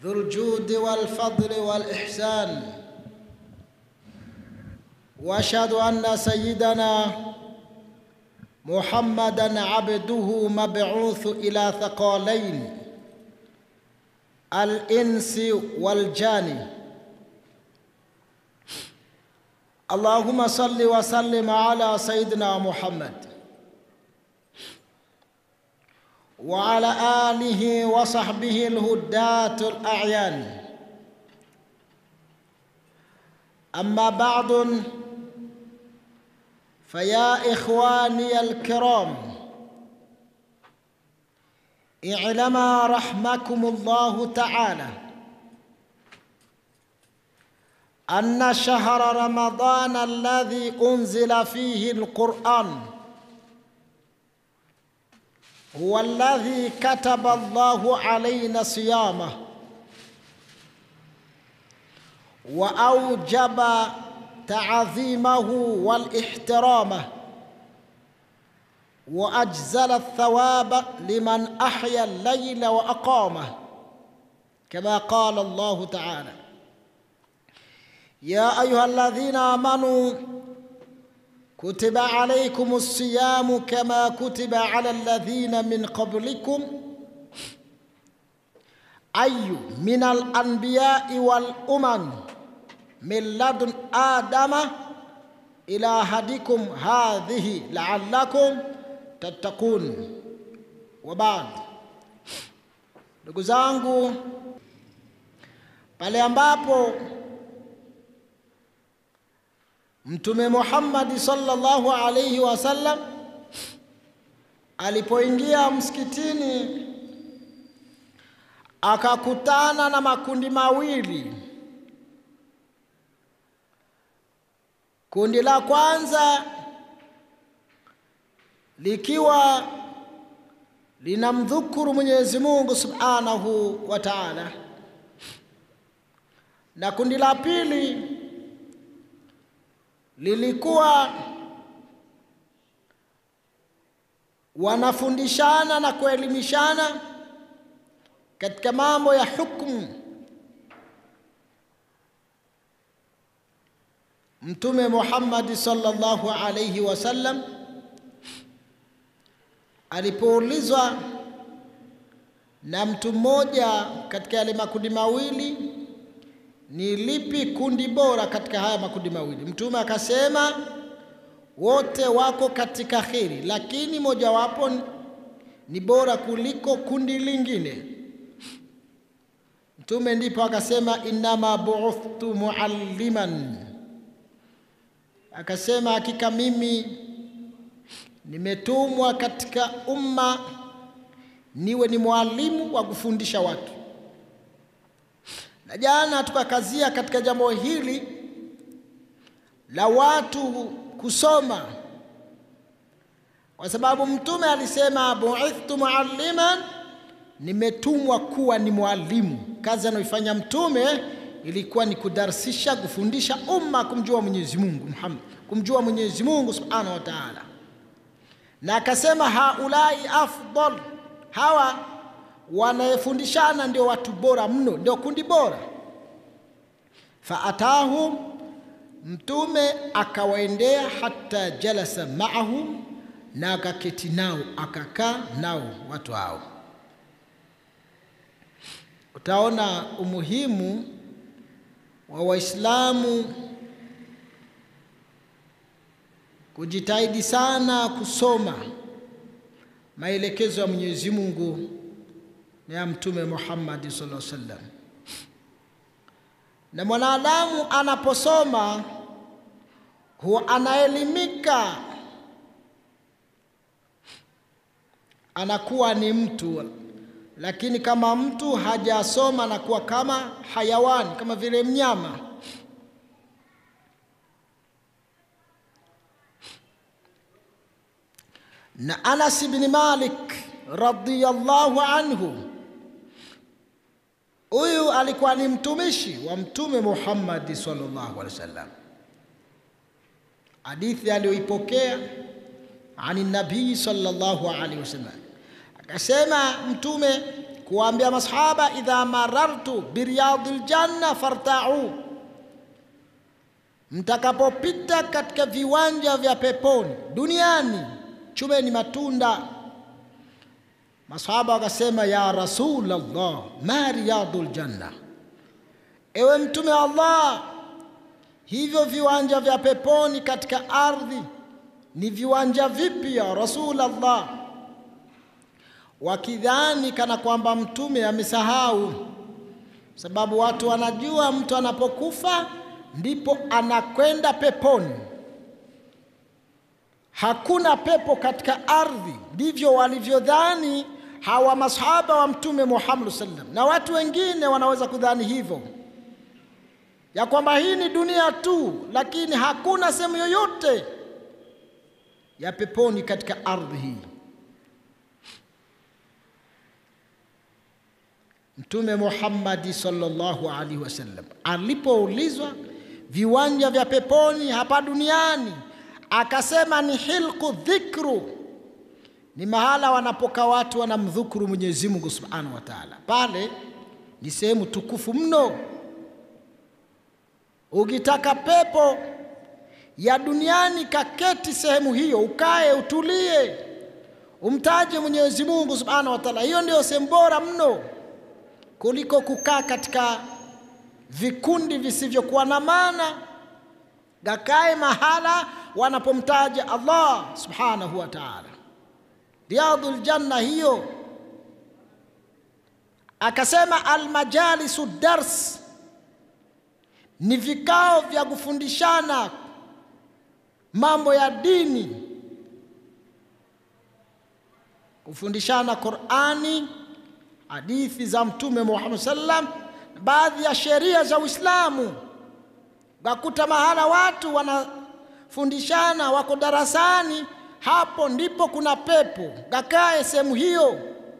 ذو الجود والفضل والإحسان وأشهد أن سيدنا محمدا عبده مبعوث إلى ثقالين الإنس والجان اللهم صل وسلم على سيدنا محمد وعلى آله وصحبه الهداة الأعيان أما بعد فيا إخواني الكرام اعلما رحمكم الله تعالى أن شهر رمضان الذي أنزل فيه القرآن هو الذي كتب الله علينا صيامه وأوجب تعظيمه والاحترامه وأجزل الثواب لمن أحيا الليل وأقامه كما قال الله تعالى يا أيها الذين آمنوا كتب عليكم الصيام كما كتب على الذين من قبلكم أي من الأنبياء والأمم من لدن آدم إلى أحدكم هذه لعلكم تتقون وبعد ndugu zangu pale ambapo mtume Muhammad sallallahu alaihi wasallam alipoingia msikitini akakutana na makundi mawili Kundi la kwanza likiwa linamdhukuru Mwenyezi Mungu Subhanahu wa Ta'ala, na kundi la pili lilikuwa wanafundishana na kuelimishana katika mambo ya hukumu Mtume Muhammad sallallahu alayhi wasallam alipoulizwa na mtu mmoja katika yale makundi mawili, ni lipi kundi bora katika haya makundi mawili? Mtume akasema wote wako katika kheri, lakini mojawapo ni bora kuliko kundi lingine. Mtume ndipo akasema innama bu'ithtu mualliman akasema hakika mimi nimetumwa katika umma niwe ni mwalimu wa kufundisha watu. Na jana tukakazia katika jambo hili la watu kusoma, kwa sababu Mtume alisema buithtu mualliman, nimetumwa kuwa ni mwalimu. Kazi anayoifanya Mtume ilikuwa ni kudarsisha, kufundisha umma kumjua Mwenyezi Mungu Muhammad, kumjua Mwenyezi Mungu Subhanahu wa Ta'ala. Na akasema haulai afdal, hawa wanayefundishana ndio watu bora mno, ndio kundi bora. Faatahum, Mtume akawaendea hata jalasa maahum, na akaketi nao, akakaa nao watu hao. Utaona umuhimu wa Waislamu kujitahidi sana kusoma maelekezo ya Mwenyezi Mungu na ya Mtume Muhammad sallallahu alaihi wasallam. Na mwanadamu anaposoma huwa anaelimika, anakuwa ni mtu, lakini kama mtu hajasoma anakuwa kama hayawani, kama vile mnyama. na Anas ibn Malik radhiyallahu anhu, huyu alikuwa ni mtumishi wa Mtume Muhammad sallallahu alaihi wasallam. Hadithi aliyoipokea ani nabii sallallahu alaihi wasallam, akasema Mtume kuwaambia masahaba, idha marartu biriyadil janna fartau, mtakapopita katika viwanja vya peponi duniani chumeni matunda. Masahaba wakasema, ya Rasulullah, ma riyadul janna, ewe mtume wa Allah, hivyo viwanja vya peponi katika ardhi ni viwanja vipi ya Rasulullah? Wakidhani kana kwamba mtume amesahau, sababu watu wanajua mtu anapokufa ndipo anakwenda peponi. Hakuna pepo katika ardhi, ndivyo walivyodhani hawa masahaba wa mtume Muhammad sallam, na watu wengine wanaweza kudhani hivyo ya kwamba hii ni dunia tu, lakini hakuna sehemu yoyote ya peponi katika ardhi hii. Mtume Muhammadi sallallahu alaihi wasallam alipoulizwa viwanja vya peponi hapa duniani, akasema ni hilku dhikru, ni mahala wanapokaa watu wanamdhukuru Mwenyezi Mungu subhanahu wa taala. Pale ni sehemu tukufu mno. Ukitaka pepo ya duniani, kaketi sehemu hiyo, ukae utulie, umtaje Mwenyezi Mungu subhanahu wa taala. Hiyo ndio sehemu bora mno kuliko kukaa katika vikundi visivyokuwa na maana. Gakae mahala wanapomtaja Allah subhanahu wa taala, riyadul janna hiyo. Akasema almajalisu dars, ni vikao vya kufundishana mambo ya dini, kufundishana Qurani, hadithi za Mtume Muhammad sallam, baadhi ya sheria za Uislamu. Wakuta mahala watu wanafundishana, wako darasani, hapo ndipo kuna pepo. Gakae sehemu hiyo.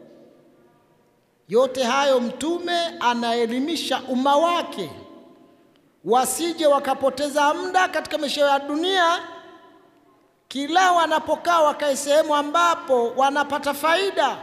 Yote hayo Mtume anaelimisha umma wake wasije wakapoteza muda katika maisha ya dunia. Kila wanapokaa wakae sehemu ambapo wanapata faida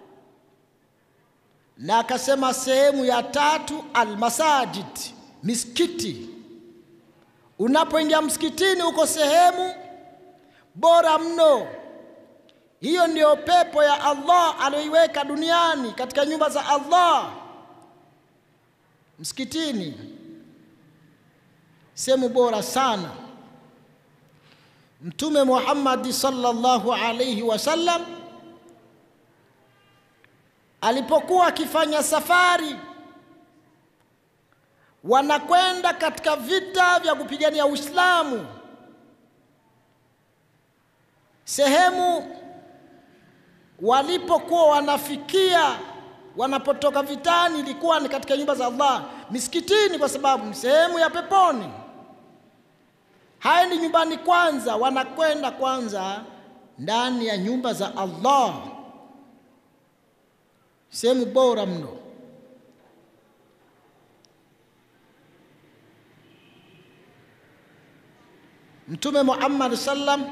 na akasema sehemu ya tatu almasajid, misikiti. Unapoingia msikitini, uko sehemu bora mno. Hiyo ndiyo pepo ya Allah aliyoiweka duniani katika nyumba za Allah, msikitini, sehemu bora sana. Mtume Muhammad sallallahu alayhi wasallam alipokuwa akifanya safari, wanakwenda katika vita vya kupigania Uislamu, sehemu walipokuwa wanafikia wanapotoka vitani ilikuwa ni katika nyumba za Allah, misikitini, kwa sababu ni sehemu ya peponi. Haendi nyumbani kwanza, wanakwenda kwanza ndani ya nyumba za Allah sehemu bora mno. Mtume Muhammad sallam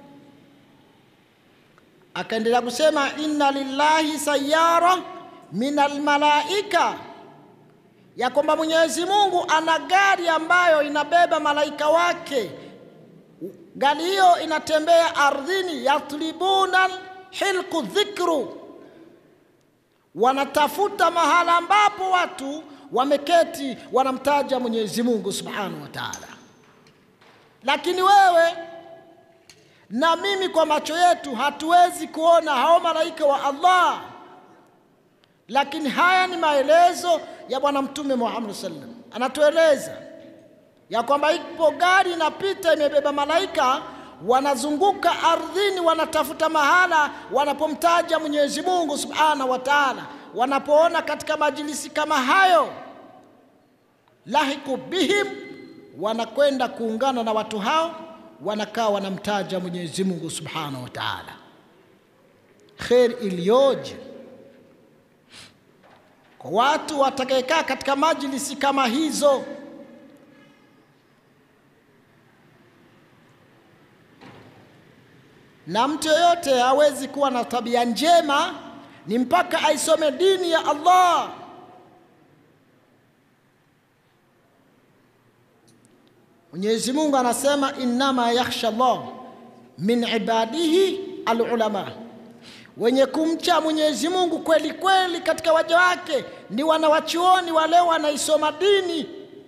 akaendelea kusema, inna lillahi sayara min almalaika, ya kwamba Mwenyezi Mungu ana gari ambayo inabeba malaika wake. Gari hiyo inatembea ardhini, yatlibuna hilku dhikru wanatafuta mahala ambapo watu wameketi wanamtaja Mwenyezi Mungu Subhanahu wa Ta'ala. Lakini wewe na mimi kwa macho yetu hatuwezi kuona hao malaika wa Allah, lakini haya ni maelezo ya Bwana Mtume Muhammad sallam, anatueleza ya kwamba ipo gari inapita imebeba malaika wanazunguka ardhini, wanatafuta mahala wanapomtaja Mwenyezi Mungu Subhanahu wa Ta'ala. Wanapoona katika majilisi kama hayo, lahiku bihim, wanakwenda kuungana na watu hao, wanakaa wanamtaja Mwenyezi Mungu Subhanahu wa Ta'ala. Kheri iliyoje kwa watu watakayekaa katika majlisi kama hizo. Na mtu yoyote hawezi kuwa na tabia njema ni mpaka aisome dini ya Allah. Mwenyezi Mungu anasema innama yakhsha Allah min ibadihi alulama, wenye kumcha Mwenyezi Mungu kweli kweli katika waja wake ni wanawachuoni wale wanaisoma dini.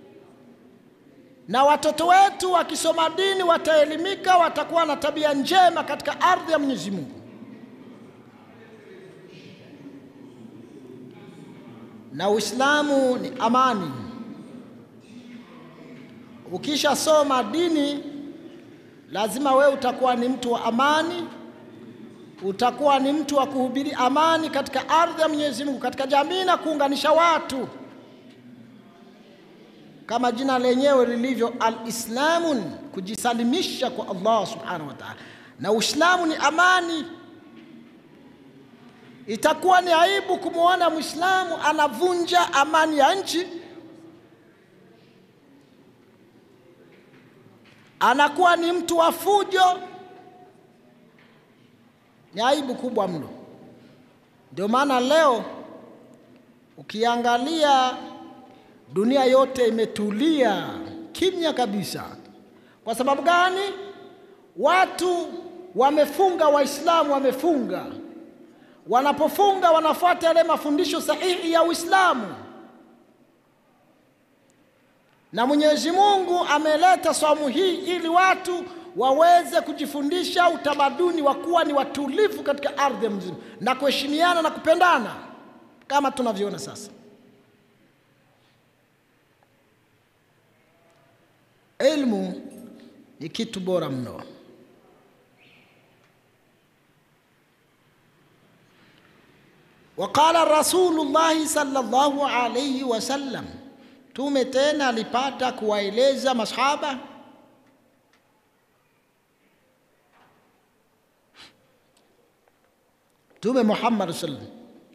Na watoto wetu wakisoma dini wataelimika, watakuwa na tabia njema katika ardhi ya Mwenyezi Mungu. Na Uislamu ni amani. Ukishasoma dini lazima wewe utakuwa ni mtu wa amani, utakuwa ni mtu wa kuhubiri amani katika ardhi ya Mwenyezi Mungu, katika jamii na kuunganisha watu, kama jina lenyewe lilivyo, alislamun, kujisalimisha kwa Allah subhanahu wa ta'ala. Na Uislamu ni amani. Itakuwa ni aibu kumwona Mwislamu anavunja amani ya nchi anakuwa ni mtu wa fujo, ni aibu kubwa mno. Ndio maana leo ukiangalia dunia yote imetulia kimya kabisa. Kwa sababu gani? Watu wamefunga, Waislamu wamefunga. Wanapofunga wanafuata yale mafundisho sahihi ya Uislamu na Mwenyezi Mungu ameleta saumu hii ili watu waweze kujifundisha utamaduni wa kuwa ni watulivu katika ardhi ya mzima na kuheshimiana na kupendana kama tunavyoona sasa. Elimu ni kitu bora mno. Waqala Rasulullahi sallallahu alayhi wasallam Mtume tena alipata kuwaeleza masahaba Mtume Muhammad sallam,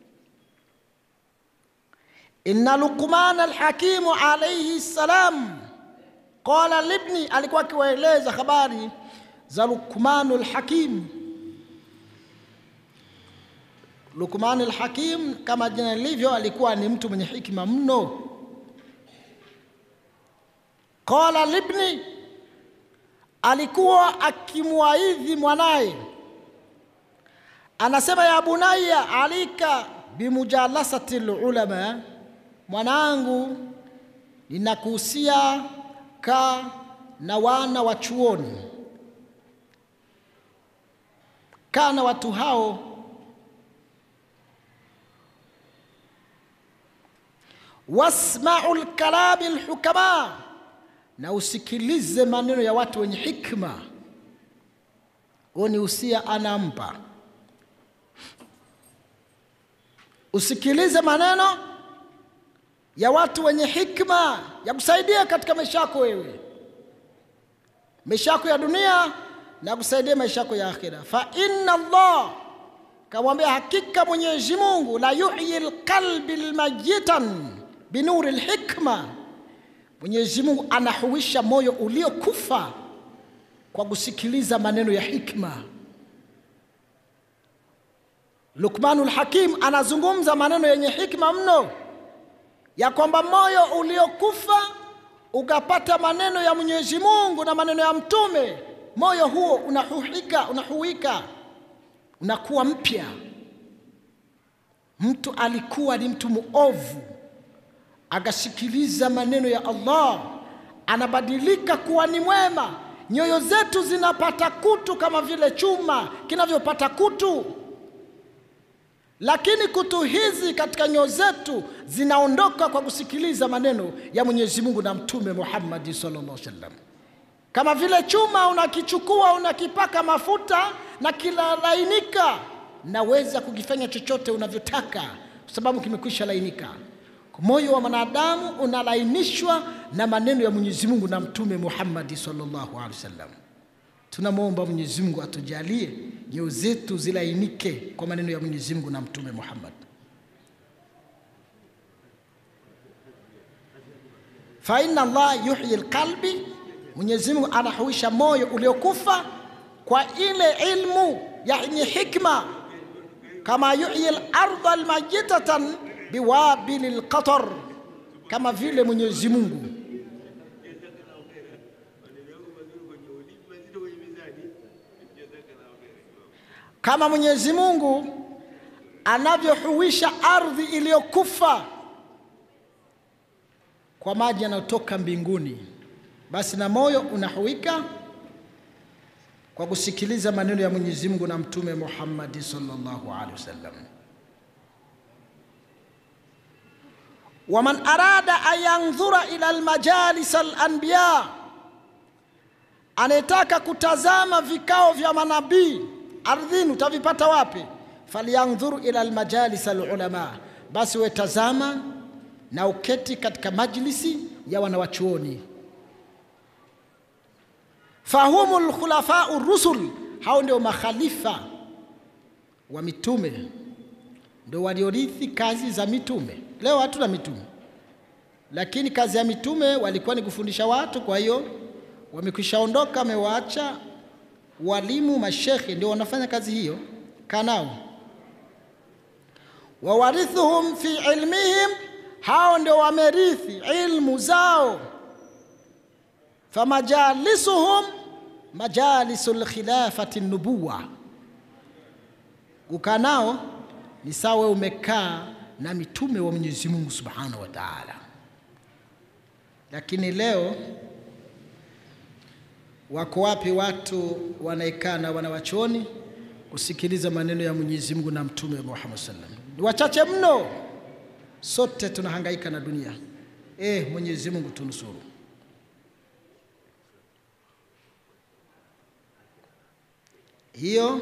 inna Luqman alhakimu alayhi salam qala libni, alikuwa akiwaeleza habari za Luqman alhakim. Luqman alhakim kama jina lilivyo, alikuwa ni mtu mwenye hikima mno. Qala libni, alikuwa akimwaidhi mwanaye, anasema ya bunayya alika bimujalasati lulama, mwanangu, ninakuhusia kaa na wana wa chuoni, kaa na watu hao wasmau lkalami lhukama na usikilize maneno ya watu wenye hikma. Huo ni usia anampa, usikilize maneno ya watu wenye hikma ya kusaidia katika maisha yako wewe, maisha yako ya dunia na kusaidia maisha yako ya akhira. Fa inna Allah, kamwambia hakika Mwenyezi Mungu, la yuhyi lqalbi lmayitan binuri lhikma Mwenyezi Mungu anahuisha moyo uliokufa kwa kusikiliza maneno ya hikma. Luqmanul Hakim anazungumza maneno yenye hikma mno, ya kwamba moyo uliokufa ukapata maneno ya Mwenyezi Mungu na maneno ya Mtume, moyo huo unahuika, unahuika, unakuwa mpya. Mtu alikuwa ni mtu muovu akasikiliza maneno ya Allah, anabadilika kuwa ni mwema. Nyoyo zetu zinapata kutu kama vile chuma kinavyopata kutu, lakini kutu hizi katika nyoyo zetu zinaondoka kwa kusikiliza maneno ya Mwenyezi Mungu na Mtume Muhammad sallallahu alaihi wasallam. Kama vile chuma unakichukua unakipaka mafuta na kilalainika, naweza kukifanya chochote unavyotaka kwa sababu kimekwisha lainika. Moyo wa mwanadamu unalainishwa na maneno ya Mwenyezi Mungu na Mtume Muhammad sallallahu alaihi wasallam. Tunamwomba Mwenyezi Mungu atujalie nyoyo zetu zilainike kwa maneno ya Mwenyezi Mungu na Mtume Muhammad. Fa inna Allah yuhyi alqalbi, Mwenyezi Mungu anahuisha moyo uliokufa kwa ile ilmu yenye hikma kama yuhyi al-ardha almayitatan biwabili lqatar, kama vile Mwenyezi Mungu kama Mwenyezi Mungu anavyohuisha ardhi iliyokufa kwa maji yanayotoka mbinguni, basi na moyo unahuika kwa kusikiliza maneno ya Mwenyezi Mungu na Mtume Muhammad sallallahu alaihi wasallam. Waman arada an yandhura ila almajalis alanbiya, anayetaka kutazama vikao vya manabii ardhini utavipata wapi? Falyandhuru ila almajalis alulama, basi wetazama na uketi katika majlisi ya wanawachuoni. Fahumu lkhulafau rusul, hao ndio makhalifa wa mitume, ndio waliorithi kazi za mitume. Leo hatuna mitume, lakini kazi ya mitume walikuwa ni kufundisha watu. Kwa hiyo wamekwishaondoka, wamewaacha walimu, mashekhe ndio wanafanya kazi hiyo. Kanao wawarithuhum fi ilmihim, hao ndio wamerithi ilmu zao. Famajalisuhum majalisu lkhilafati nubuwa, kukaa nao ni sawa umekaa na mitume wa Mwenyezi Mungu Subhanahu wa Ta'ala. Lakini leo wako wapi watu wanaekaa na wanawachuoni kusikiliza maneno ya Mwenyezi Mungu na Mtume Muhammad sallam? Ni wachache mno. Sote tunahangaika na dunia. Eh, Mwenyezi Mungu tunusuru. Hiyo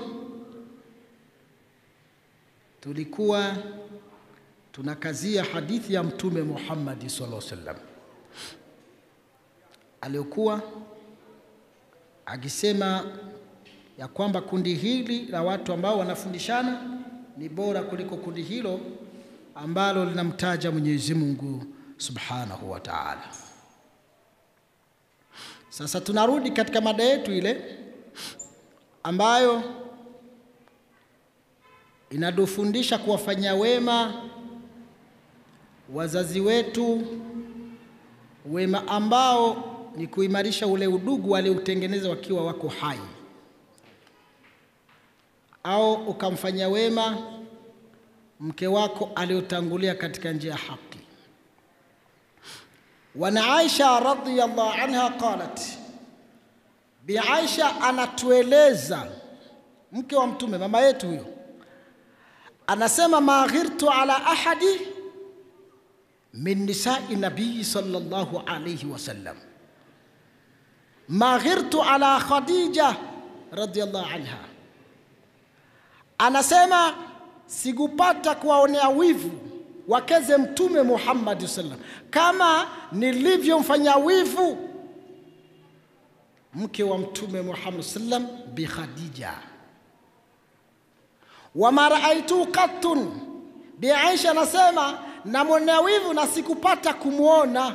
tulikuwa tunakazia hadithi ya Mtume Muhammad sallallahu alaihi wasallam aliyokuwa akisema ya kwamba kundi hili la watu ambao wanafundishana ni bora kuliko kundi hilo ambalo linamtaja Mwenyezi Mungu Subhanahu wa Ta'ala. Sasa tunarudi katika mada yetu ile ambayo inatufundisha kuwafanyia wema wazazi wetu, wema ambao ni kuimarisha ule udugu walioutengeneza wakiwa wako hai, au ukamfanyia wema mke wako aliyotangulia katika njia ya haki. Wana Aisha radhiyallahu anha qalat, Bi Aisha anatueleza, mke wa Mtume, mama yetu huyo, anasema ma ghirtu ala ahadi min nisai nabii sallallahu alayhi wasallam ma ghirtu ala Khadija radhiyallahu anha, anasema sikupata kuwaonea wivu wakeze Mtume Muhammad sallam kama nilivyomfanya wivu mke wa Mtume Muhammad sallam bi Khadija. Wama raaitu qattun, Bi Aisha anasema namwonea wivu na sikupata kumwona.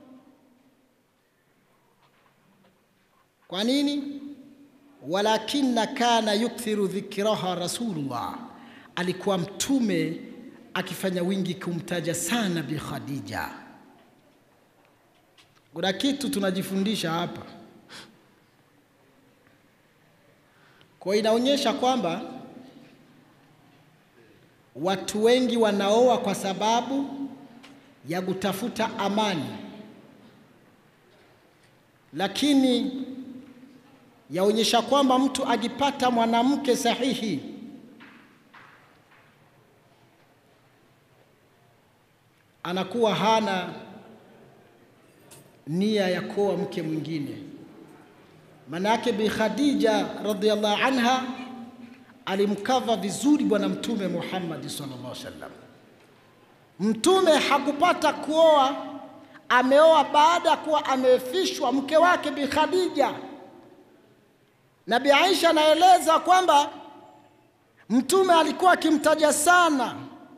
Kwa nini? Walakinna kana yukthiru dhikraha Rasulullah, alikuwa mtume akifanya wingi kumtaja sana Bi Khadija. Kuna kitu tunajifundisha hapa, kwa inaonyesha kwamba watu wengi wanaoa kwa sababu ya kutafuta amani, lakini yaonyesha kwamba mtu akipata mwanamke sahihi anakuwa hana nia ya kuoa mke mwingine. Maana yake Bi Khadija radhiallahu anha alimkava vizuri Bwana Mtume Muhammad sallallahu alaihi wasallam. Mtume hakupata kuoa, ameoa baada ya kuwa amefishwa mke wake Bi Khadija. Na Bi Aisha anaeleza kwamba Mtume alikuwa akimtaja sana,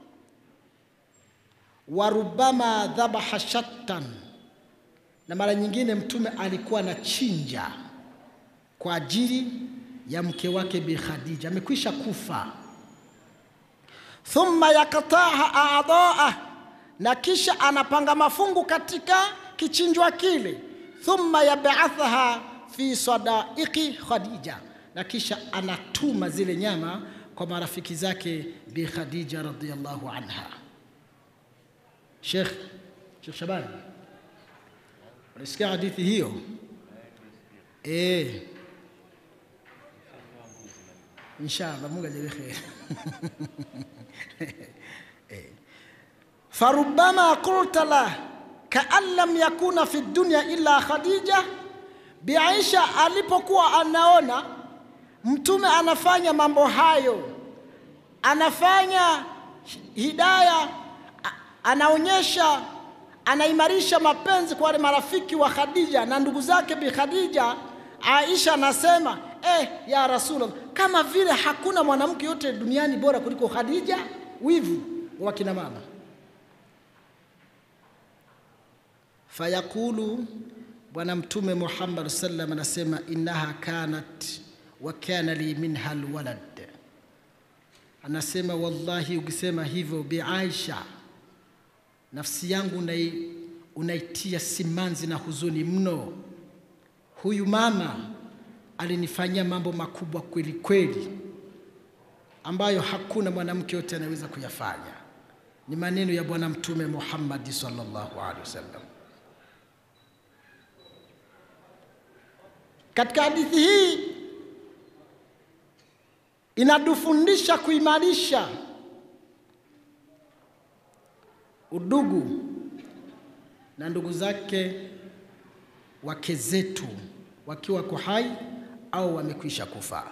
warubama dhabaha shattan, na mara nyingine Mtume alikuwa anachinja kwa ajili ya mke wake Bi Khadija, amekwisha kufa. thumma yaktaha a'dha'a, na kisha anapanga mafungu katika kichinjwa kile, thumma yab'athaha fi sadaiqi Khadija, na kisha anatuma zile nyama kwa marafiki zake Bi Khadija radhiyallahu anha. Sheikh Sheikh Shabani, unasikia hadithi hiyo? Eh, inshallah Mungu ajalie kheri. Eh. farubama qulta la kaan lam yakuna fi dunya illa Khadija. Bi Aisha alipokuwa anaona mtume anafanya mambo hayo, anafanya hidaya, a- anaonyesha, anaimarisha mapenzi kwa wale marafiki wa Khadija na ndugu zake Bi Khadija. Aisha anasema eh, ya Rasulullah, kama vile hakuna mwanamke yote duniani bora kuliko Khadija. Wivu wa kina mama. Fayaqulu, Bwana Mtume Muhammad sallam anasema innaha kanat wa kana li minha alwalad, anasema wallahi, ukisema hivyo Bi Aisha, nafsi yangu unai, unaitia simanzi na huzuni mno. Huyu mama alinifanyia mambo makubwa kweli kweli, ambayo hakuna mwanamke yote anaweza kuyafanya. Ni maneno ya Bwana Mtume Muhammad sallallahu alaihi wasallam. Katika hadithi hii inatufundisha kuimarisha udugu na ndugu zake wake zetu wakiwa wako hai au wamekwisha kufa.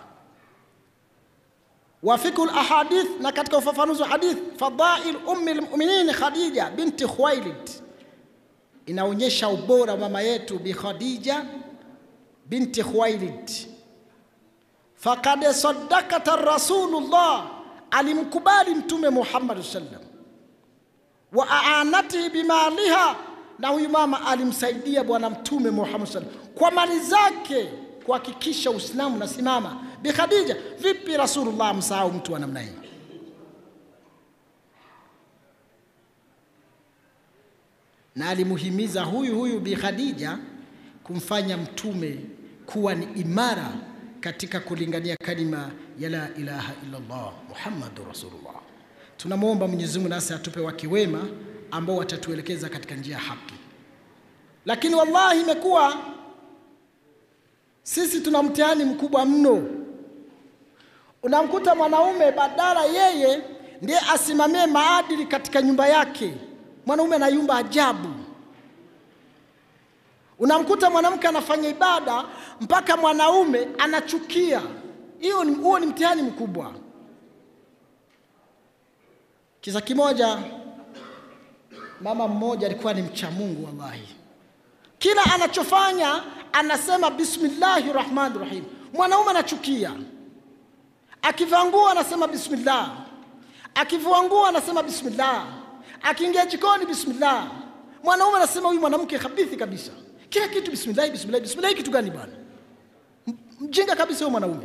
Wafiku lahadith, na katika ufafanuzi wa hadith, fadail ummi lmuminin Khadija binti Khuwailid inaonyesha ubora wa mama yetu Bi Khadija binti Khuwailid. Fakad sadakata Rasulullah, alimkubali Mtume Muhammad sallam wa aanatihi bimaliha, na huyu mama alimsaidia Bwana Mtume Muhammad sallam kwa mali zake kuhakikisha Uislamu unasimama. Bi Khadija, vipi Rasulullah msahau mtu wa namna hii? Na alimuhimiza huyu huyu Bi Khadija kumfanya mtume kuwa ni imara katika kulingania kalima ya la ilaha illallah Muhammadur Rasulullah. Tunamwomba Mwenyezi Mungu nasi atupe wake wema ambao watatuelekeza katika njia ya haki. Lakini wallahi imekuwa sisi tuna mtihani mkubwa mno. Unamkuta mwanaume badala yeye ndiye asimamie maadili katika nyumba yake, mwanaume anayumba ajabu. Unamkuta mwanamke anafanya ibada mpaka mwanaume anachukia. Hiyo ni, huo ni mtihani mkubwa. Kisa kimoja, mama mmoja alikuwa ni mcha Mungu wallahi, kila anachofanya anasema bismillahi rahmani rahim. Mwanaume anachukia, akivaa nguo anasema bismillah, akivua nguo anasema bismillah, akiingia jikoni bismillah. Mwanaume anasema huyu mwanamke habithi kabisa, kila kitu bismillah, bismillah, bismillah. Kitu gani bwana? M- Mjinga kabisa huyo mwanaume.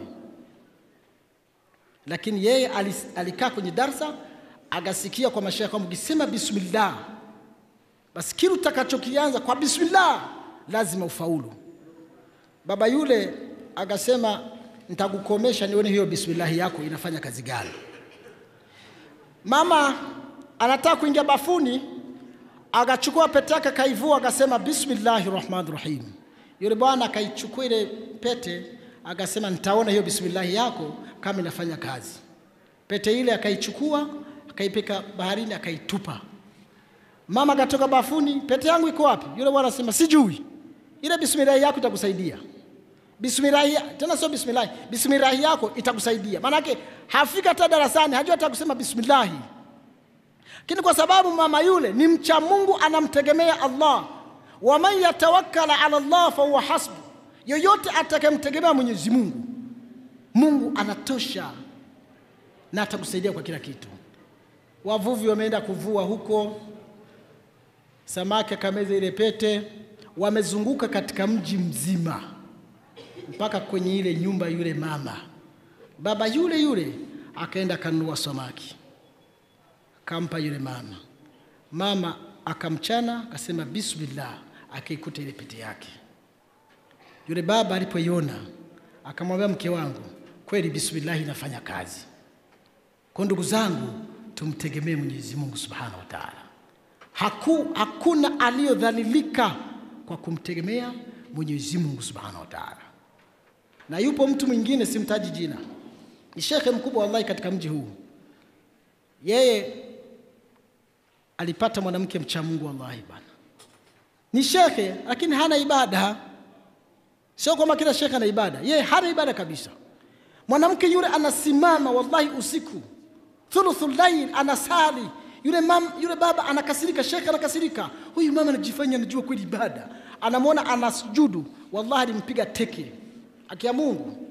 Lakini yeye alis- alikaa kwenye darsa akasikia kwa mashaikh kwamba ukisema bismillah, basi kile utakachokianza kwa bismillah lazima ufaulu. Baba yule akasema nitakukomesha nione hiyo bismillah yako inafanya kazi gani. Mama anataka kuingia bafuni, akachukua pete yake akaivua, akasema bismillahi rahmani rahim. Yule bwana akaichukua ile pete, akasema nitaona hiyo bismillahi yako kama inafanya kazi. Pete ile akaichukua, akaipeka baharini, akaitupa. Mama akatoka bafuni, pete yangu iko wapi? Yule bwana anasema sijui. Ile bismillahi yako itakusaidia. Bismillahi tena sio bismillahi, bismillahi yako itakusaidia. Maanake hafika hata darasani hajua hata kusema bismillahi, lakini kwa sababu mama yule ni mcha Mungu, anamtegemea Allah, waman yatawakkala ala Allah fahuwa hasbu, yoyote atakayemtegemea Mwenyezi Mungu, Mungu anatosha na atakusaidia kwa kila kitu. Wavuvi wameenda kuvua huko, samaki akameza ile pete, wamezunguka katika mji mzima mpaka kwenye ile nyumba yule mama. Baba yule yule akaenda akanunua samaki, kampa yule mama. Mama akamchana akasema bismillah, akaikuta ile pete yake. Yule baba alipoiona akamwambia mke wangu, kweli bismillah inafanya kazi. Kwa ndugu zangu, tumtegemee Mwenyezi Mungu Subhanahu wa Ta'ala. Haku, hakuna aliyodhalilika kwa kumtegemea Mwenyezi Mungu Subhanahu wa Ta'ala. Na yupo mtu mwingine simtaji jina, ni shekhe mkubwa wallahi katika mji huu. Yeye alipata mwanamke mcha Mungu wallahi bana, ni shekhe lakini hana ibada. Sio kwamba kila shekhe ana ibada, yeye hana ibada kabisa. Mwanamke yule anasimama wallahi usiku thuluthul layl anasali yule, mam, yule baba anakasirika, shekhe anakasirika, huyu mama anajifanya anajua kweli ibada, anamwona anasujudu, wallahi alimpiga teke akia Mungu.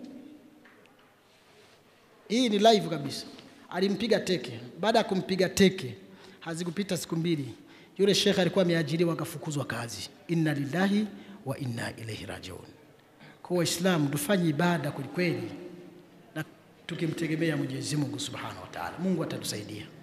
Hii ni live kabisa, alimpiga teke. Baada ya kumpiga teke, hazikupita siku mbili, yule shekhe alikuwa ameajiriwa akafukuzwa kazi. Inna lillahi wa inna ilaihi rajiun. Kwa Waislamu tufanye ibada kwelikweli, na tukimtegemea Mwenyezi Mungu subhanahu wa taala, Mungu atatusaidia.